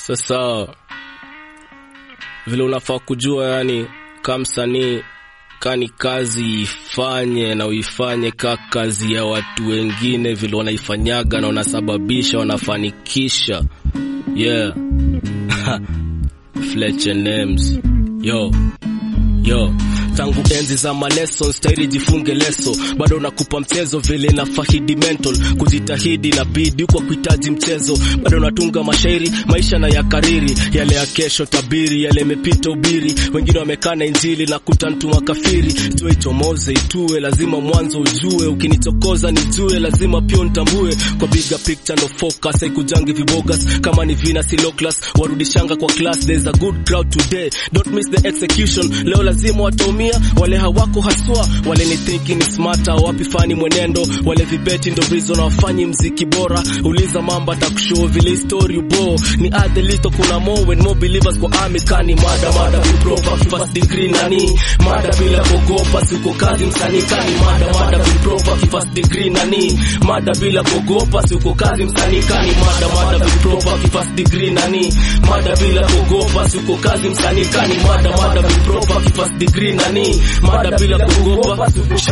Sasa vile unafaa kujua, yani kama msanii kani kazi ifanye na uifanye ka kazi ya watu wengine, vile wanaifanyaga na wanasababisha wanafanikisha. Yeah Fletcher Names yo yo tangu enzi za maleso staili jifunge leso, bado nakupa mchezo vile na fahidi mental kujitahidi na bidi kwa kuhitaji mchezo, bado natunga mashairi maisha na ya kariri yale ya kesho tabiri yale yamepita ubiri, wengine wamekana injili na kutantuma kafiri, jua ichomoze itue, lazima mwanzo ujue, ukinichokoza nijue, lazima pia nitambue, kwa bigger picture no focus, haikujangi vibogas kama ni vina si low class, warudishanga kwa class, there's a good crowd today, don't miss the execution, leo lazima wataumia wale hawako haswa, wale ni thinking is smarter, wapi fani mwenendo, wale vibeti ndo reason wafanyi mziki bora. Uliza mamba takushow vile story ubo ni add little, kuna more when more believers kwa army kani mada mada be proper first degree nani mada bila kuogopa, siko kazi msanii kani mada mada be proper first degree nani mada bila kuogopa, siko kazi msanii kani mada mada be proper first degree nani mada bila kuogopa, siko kazi msanii kani mada mada be proper first degree nani mada bila kuogopa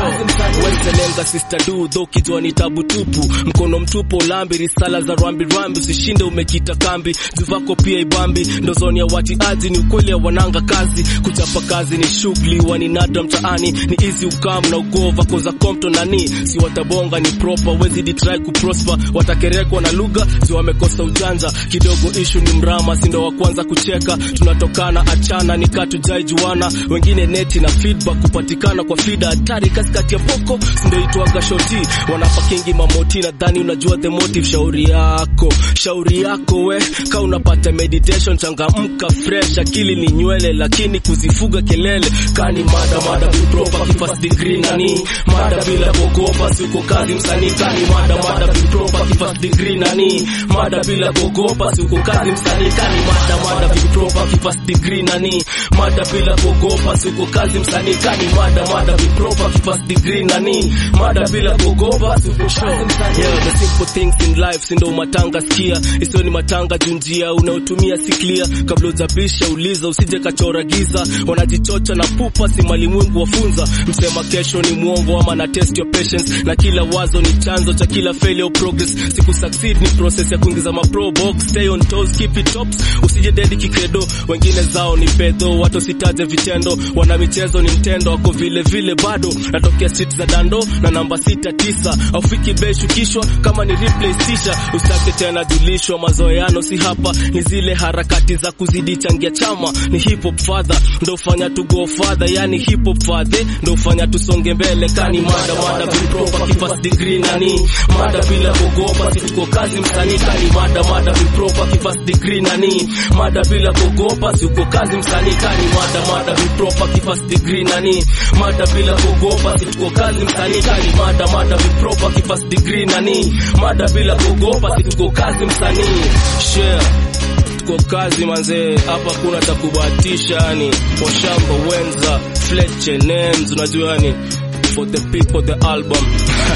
wenzelenga sister du dho kijwa ni tabu tupu mkono mtupo ulambi risala za rambi rambi usishinde umekita kambi zuvako pia ibambi ndo zoni ya watiaji ni ukweli ya wananga kazi kuchapa kazi ni shughuli waninada mtaani ni easy ukam na ugova koza kompto nani si watabonga ni proper wezi ditrai kuprosper watakerekwa na lugha zi wamekosa ujanja kidogo ishu ni mrama sindo wa kwanza kucheka tunatokana achana nikatujai juana wengine neti na feedback kupatikana kwa fida hatari katikati ya poko sindoitwaga shoti wanapakingi mamoti nadhani unajua the motive shauri yako shauri yako we ka unapata meditation changamka fresh akili ni nywele lakini kuzifuga kelele kani mada mada vipropa kifast degree nani mada bila kuogopa siko kazi msanii kani mada mada vipropa kifast degree nani mada bila kuogopa siko kazi msanii kani mada mada vipropa kifast degree nani mada bila kuogopa siko kazi msanii kani mada mada vipropa kifast degree nani mada bila kuogopa siko kazi msanii yeah, the simple things in life sindo matanga sikia isiyo ni matanga junjia unaotumia si clear kabla ujabisha uliza usije kachora giza wanajichocha na pupa si malimwengu wafunza msema kesho ni mwongo ama na test your patience na kila wazo ni chanzo cha kila failure progress siku succeed ni process ya kuingiza ma pro box stay on toes keep it tops usije dedi kikredo wengine zao ni pedo watu sitaje vitendo wana michezo ni mtendo wako vile vile bado natokea street za dando na namba sita tisa aufiki bei shukishwa kama ni replay sisha usake tena julishwa mazoeano si hapa ni zile harakati za kuzidi changia chama ni hip hop father ndo fanya tu go father yani hip hop father ndo fanya tusonge mbele kani mada mada vipropa kifast degree nani mada bila kuogopa si tuko kazi msanii kani mada mada vipropa kifast degree nani mada bila kuogopa si uko kazi msanii kani mada mada vipropa kifast degree nani mada bila kuogopa si tuko kazi msanii kani mada mada vipropa kifast degree nani mada bila kuogopa si tuko kazi msanii share tuko kazi manzee, hapa kuna cha kubahatisha, yani washamba wenza Fletcher names, unajua yani for the people the album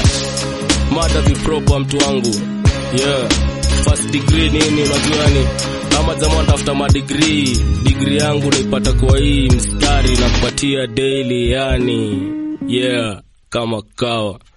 mada vipropa mtu wangu yeah first degree nini, unajua yani ama jamaa tafuta madigrii, degree yangu naipata kwa hii mstari na kupatia daily, yani yeah kama kawa